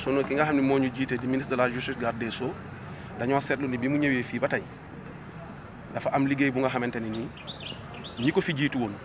sunu ki nga xam ne moo ñu jiite di ministre de la justice garde des sceaux dañoo seetlu ni bi mu ñëwee fii ba tey dafa am liggéey bu nga xamante ni nii ñi ko fi jiitu woon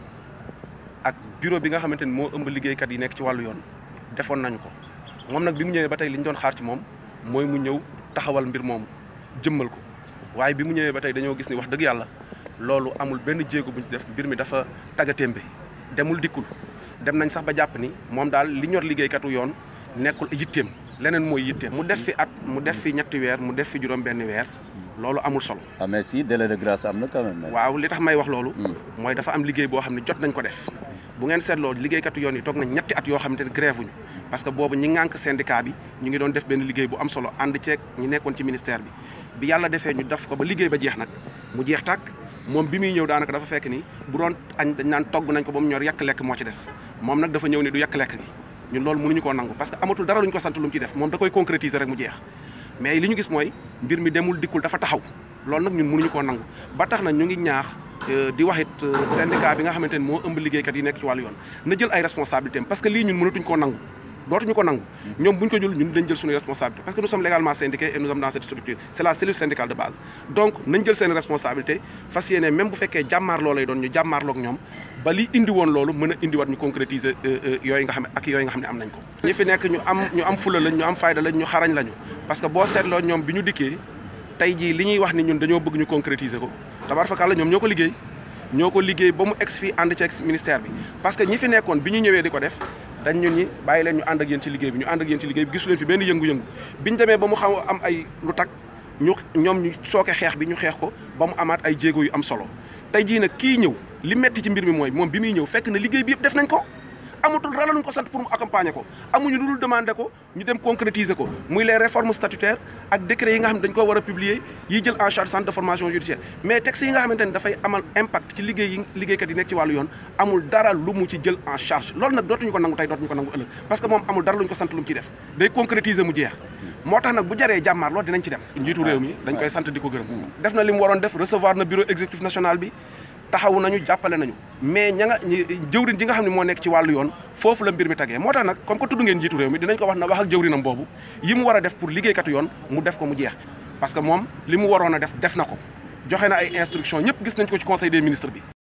ak bureau bi nga xamante ni moo ëmb liggéeykat yi nekk ci wàllu yoon defoon nañu ko moom nag bi mu ñëwee ba tey li ñu doon xaar ci moom mooy mu ñëw taxawal mbir moomu jëmmal ko waaye bi mu ñëwee ba tey dañoo gis ni wax dëgg yàlla loolu amul benn jéego bu ñu def mbir mi dafa taggatémbe demul dikkul dem nañ sax ba jàpp ni moom daal li ñor liggéeykatu yoon nekkul yitteem leneen mooy yitteem mu def fi at mu def fi ñetti weer mu def fi juróom benn weer loolu amul solo ah mais si délai de grâce am na quand même. waaw li tax may wax loolu mooy dafa am liggéey boo xam ne jot nañ ko def bu ngeen seetloo liggéeykatu yoon yi toog nañ ñetti at yoo xamante ne grève wuñu parce que boobu ñi ngànk syndicat bi ñu ngi doon def benn liggéey bu am solo ànd ceeg ñi nekkoon ci ministère bi bi yàlla defee ñu def ko ba liggéey ba jeex nag mu jeex tàkk moom bi muy ñëw daanaka dafa fekk ni bu doon añ dañ naan togg nañ ko ba mu ñor yàq lekk moo ci des moom nag dafa ñëw ni du yàq lekk gi ñun loolu mënuñu koo nangu parce que amatul dara lu ñu ko sant lu mu ci def moom da koy concrétiser rek mu jeex mais li ñu gis mooy mbir mi demul dikkul dafa taxaw loolu nag ñun mënuñu koo nangu ba tax na ñu ngi ñaax di wax it syndicat bi nga xamante ni moo ëmb liggéeykat yi nekk ci wàllu yoon na jël ay responsabilités parce que lii ñun mënatuñ koo nangu dootuñu ko nangu ñoom buñ ko jël ñun dañ jël suñu responsabilité parce que nous sommes légalement syndiqués et nous sommes dans cette structure c'est la cellule syndicale de base donc nañ jël seen responsabilité fas yéene même bu fekkee jàmmaarloo lay doon ñu jàmmaarloog ñoom ba li indi woon loolu mën a indiwaat ñu concrétiser yooyu nga xam ne ak yooyu nga xam ne am nañ ko ñi fi nekk ñu am ñu am fula lañ ñu am fayda lañ ñu xarañ lañu parce que boo seetloo ñoom bi ñu dikkee tey jii li ñuy wax ni ñun dañoo bëgg ñu concrétiser ko tabaarkalla ñoom ñoo ko liggéey ñoo ko liggéey ba mu ex fii ànd ci ex ministère bi parce que ñi fi nekkoon bi ñu ñëwee di ko def dañ ñun ñi bàyyi leen ñu ànd ak yéen ci liggéey bi ñu ànd ak yéen ci liggéey bi gisu leen fi benn yëngu-yëngu biñ demee ba mu xaw am ay lu tak ñu ñoom ñu sooke xeex bi ñu xeex ko ba mu amaat ay jéego yu am solo tey jii nag kii ñëw li metti ci mbir mi mooy moom bi muy ñëw fekk na liggéey bi yëpp def nañ ko amatul dara luñ ko sant pour mu accompagner ko amuñu lu dul demander ko ñu dem concrétiser ko muy les réformes statutaires ak décrets yi nga xam ne dañ ko war a publier yi jël en charge centre de formation judiciaire mais textes yi nga xamante ne dafay amal impact ci liggéey yi liggéeykat yi nekk ci wàllu yoon amul dara lu mu ci jël en charge loolu nag dootuñu ko nangu tey dootuñu ko nangu ëllëg parce que moom amul dara luñ ko sant lu mu ciy def day concrétiser mu jeex moo tax nag bu jaree jàmmaar loolu dinañ ci dem njiitu réew mi dañ koy sant di ko gërëm def na li mu waroon def recevoir na bureau exécutif national bi taxawu nañu jàppale nañu mais ña nga jëwrin ji nga xam ne moo nekk ci wàllu yoon foofu la mbir mi tagee moo tax nag comme que tudd ngeen njiitu réew mi dinañ ko wax na wax ak jëwrinam boobu yi mu war a def pour liggéeykatu yoon mu def ko mu jeex parce que moom li mu waroon a def def na ko joxe na ay instructions ñëpp gis nañ ko ci conseil des ministres bi